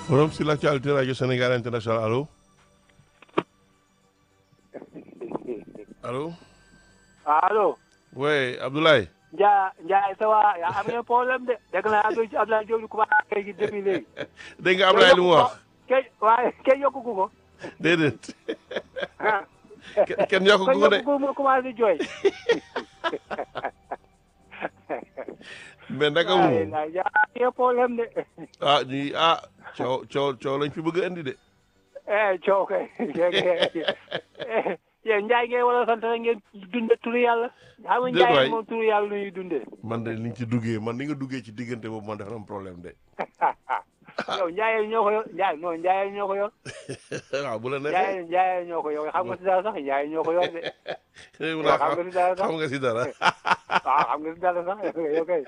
forum sur l'actualité radio Sénégal international allo allo allo oui Abdoulaye Ndiaye Ndiaye ça va yaa am ngeen problème de dégg naa Abdoulaye Abdoulaye Diop di commencé gi depuis léegi. dégg nga Abdoulaye li mu wax kay waaye kenn yokku ko. déedéet ah. Kenn- kenn yokku ko de. kenn yokku ko mu commencé jooy. mais naka waaye mu nag yaa am ngeen problème de. ah ñuy ah coow coow coow lañ fi bëgg a indi de eh coow kay. yéen Ndiaye ngeen war a sant rek ngeen dundee turu yàlla. xam nga Déet waay. Ndiaye moom turu yàlla lu ñuy dundee. man de ni nga ci duggee man ni nga duggee ci diggante boobu man dafa am problème de yow Ndiaye ñoo ko yor Ndiaye non Ndiaye ñoo ko yor. waaw bu la neexee Ndiaye Ndiaye ñoo ko yor xam nga si dara sax Ndiaye ñoo ko yor de. yow waaw xam nga si dara sax xam nga si dara waaw xam nga si dara sax yow kay.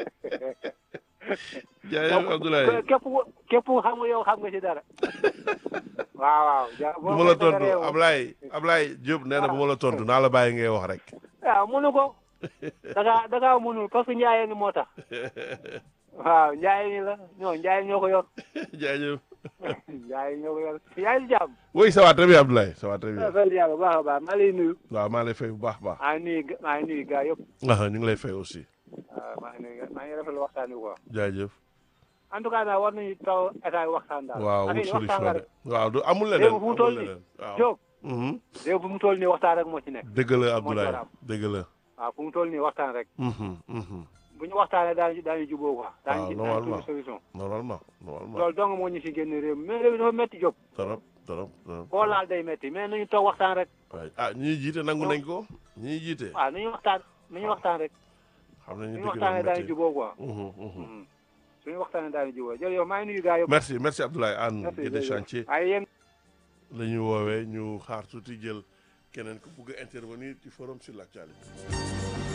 jaayef Abdoulaye képp ku képp ku xam nga yow xam nga ci dara. waaw waaw. ja bu ma la tontu Ablaye Ablaye Diop nee na bu ma la tontu naa la bàyyi ngay wax rek waaw mënu ko. da ngaa da ngaa mënul parce que Ndiaye ni moo tax. waaw Ndiaye ni la non Ndiaye ñoo ko yor. jaajëf Ndiaye ñoo ko yor yaa ngi si jàmm. oui ça va très bien Abdoulaye ça va très bien sant yàlla bu baax a baax maa lay nuyu. waaw maa lay fay bu baax a baax maa ngi nuyu ga- maa ngi nuyu gars yëpp. ah ñu ngi lay fay aussi waaw maa ngi nuyu maa ngi rafetlu waxtaan wi quoi. jaajëf en tout cas daal war nañu taw état yi waxtaan daal. waaw wut affaire yi waxtaan solution la de rek. waaw du amul leneen Léegi fu mu toll amul nii. leneen waaw Diop Mhm. léegi fu mu toll nii waxtaan rek moo ci nekk. dëgg la moo ci war a Abdoulaye am. dëgg la waaw fu mu toll nii waxtaan rek. Mhm, mhm. bu ñu waxtaanee daañu daañu jubóo quoi. daañu ci daañu normalement. trouver solution. normalement normalement loolu dong moo ñu si génn réew mi mais réew mi dafa métti Diop. trop trop trop koo laal day métti mais nañu toog waxtaan rek. waay ah ñi jiite nangu nañ ko ñi jiite waaw nañu waxtaan nañu waxtaan rek. xam nañu suñu dëgg la waxtaanee daañu métti jubóo quoi. Mhm, mhm. Mhm. suñu waxtaanee daañu jubóo jërëjëf maa ngi nuyu gars yëpp. merci merci Abdoulaye Anne merci Guédé jërëjëf. chantier waaye yéen la ñu woowee ñu xaar tuuti jël keneen ku bugg a intervenir ci forum sur l'actualité